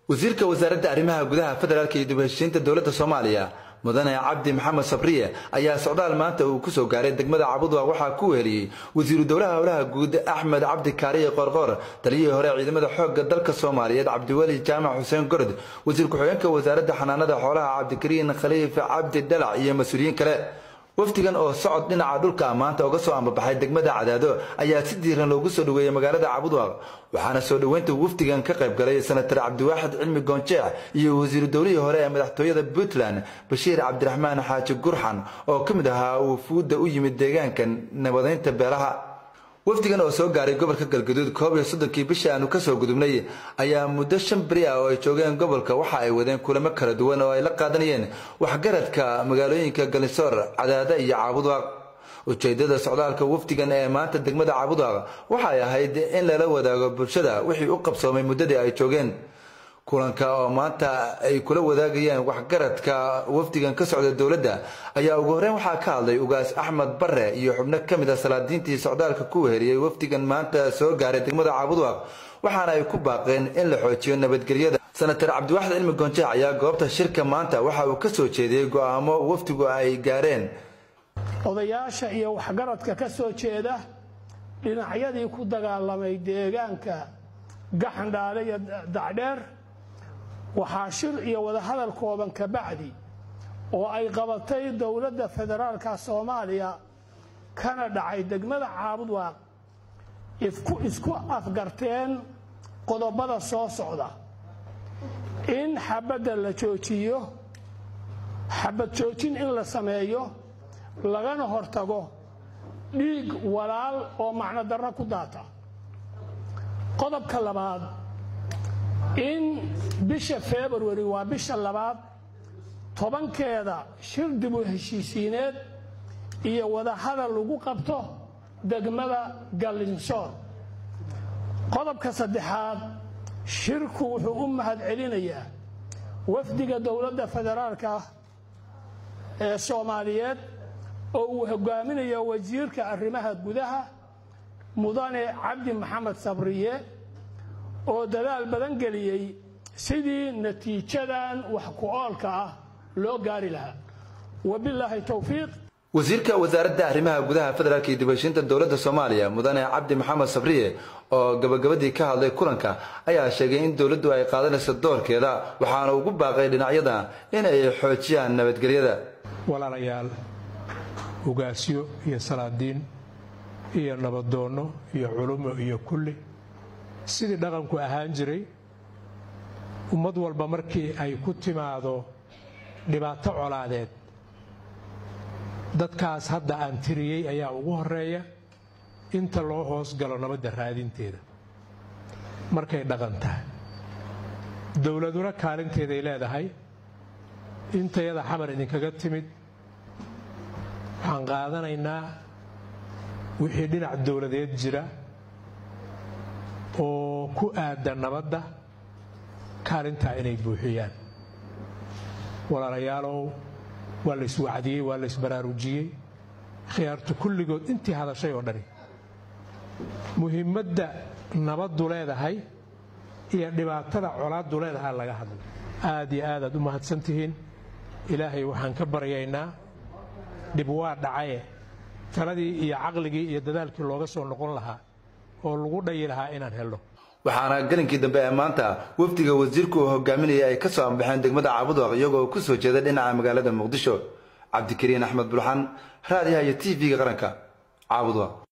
wasiirka wasaaradda arrimaha gudaha federaalka iyo dib heshiinta dowladda soomaaliya mudane cabdi maxamed sabriye ayaa socdaal maanta uu ku soo gaaray degmada cabudwa waxaa ku weheliyey wasiiru dowlaha howlaha guud axmed cabdi kaariye qoorqoor taliyihii hore ciidamada xoogga dalka soomaaliyeed cabdiweli jaamac xuseen gorod wasiir ku-xigeenka wasaaradda xanaanada xoolaha cabdikariin khaliif cabdi dhalac iyo mas-uuliyiin kale wafdigan oo socod dhinaca dhulka maanta uga soo ambabaxay degmada cadaado ayaa si diiran loogu soo dhoweeyey magaalada cabudwaaq waxaana soo dhoweynta wafdigan ka qayb galay senatar cabdiwaaxid cilmi goonjeex iyo wasiiru dowlihii hore ee madaxtooyada puntland bashiir cabdiraxmaan xaaji gurxan oo ka mid ahaa wufuudda u yimid deegaanka nabadeynta beelaha wafdigan oo soo gaaray gobolka galgaduud koob iyo soddonkii bishii aanu kasoo gudubnay ayaa muddo shan beri ah oo ay joogeen gobolka waxa ay wadeen kulamo kala duwan oo ay la qaadanayeen waxgaradka magaalooyinka galisoor cadaada iyo caabudwaaq ujeedada socdaalka wafdigan ee maanta degmada caabudwaaq waxay ahayd in lala wadaago bulshada wixii u qabsoomay muddadii ay joogeen kulanka oo maanta ay kula wadaagayeen waxgaradka wafdigan ka socda dowladda ayaa ugu horreyn waxaa ka hadlay ugaas axmed bare iyo xubno ka mid a salaadiintii socdaalka ku weheliyey wafdigan maanta soo gaaray degmada caabudwaaq waxaana ay ku baaqeen in la xoojiyo nabadgelyada senatar cabdiwaxid cilmi goonjeex ayaa goobta shirka maanta waxa uu ka soo jeediyey go'aamo wafdigu ay gaareen odayaasha iyo waxgaradka ka soo jeeda dhinacyadii ku dagaalamay deegaanka gaxandhaale iyo dacdheer waxaa shir iyo wadahadal kooban ka bacdi oo ay qabatay dowladda federaalka soomaaliya kana dhacay degmada caabudwaaq isku afgarteen qodobada soo socda in xabadda la joojiyo xabad joojin in la sameeyo lagana hortago dhiig walaal oo macno darro ku daata qodobka labaad in bisha februari waa bisha labaad tobankeeda shir dibu heshiisiineed iyo wadahadal lagu qabto degmada gallinsoor qodobka saddexaad shirku wuxuu u mahad celinayaa wafdiga dowladda federaalka ee soomaaliyeed oo uu hogaaminayo wasiirka arrimaha gudaha mudane cabdi maxamed sabriye oo dadaal badan geliyey sidii natiijadan wax ku-oolka ah loo gaari lahaa wabilaahi towfiiq wasiirka wasaaradda arrimaha gudaha federaalka iyo dibheshiinta dowladda soomaaliya mudane cabdi maxamed sabriye oo gabagabadii ka hadlay kulanka ayaa sheegay in dowladdu ay qaadanayso doorkeeda waxaana ugu baaqay dhinacyada in ay xoojiyaan nabadgelyada walaalayaal ugaasyo iyo salaadiin iyo nabadoonno iyo culumo iyo kulli sidii dhaqanku ahaan jiray ummad walba markii ay ku timaado dhibaato colaadeed dadkaas hadda aan tiriyey ayaa ugu horeeya inta loo hoos galo nabadda raadinteeda markay dhaqan tahay dowladuna kaalinteeday leedahay intayada xamar idinkaga timid waxaan qaadanaynaa wixii dhinac dowladeed jira oo ku aada nabadda kaalintaa inay buuxiyaan walaalayaalow waa la iswacdiyey waa la isbaraarujiyey khiyaartu kulligood intii hadashay oo dhani muhiimadda nabaddu leedahay iyo dhibaatada colaaddu leedahay laga hadlay aad iyo aadaad u mahadsan tihiin ilaahay waxaan ka baryaynaa dhib waa dhacaye taladii iyo caqligii iyo dadaalkii looga soo noqon lahaa oo lagu dhayi lahaa inaan helno waxaana galinkii dambe ee maanta wafdiga wasiirku uu hogaaminayay ay ka soo ambaxeen degmada caabudwaq iyagoo ku soo jeeda dhinaca magaalada muqdisho cabdikariin axmed bulxan raadiyaha iyo t v-ga qaranka caabudwaq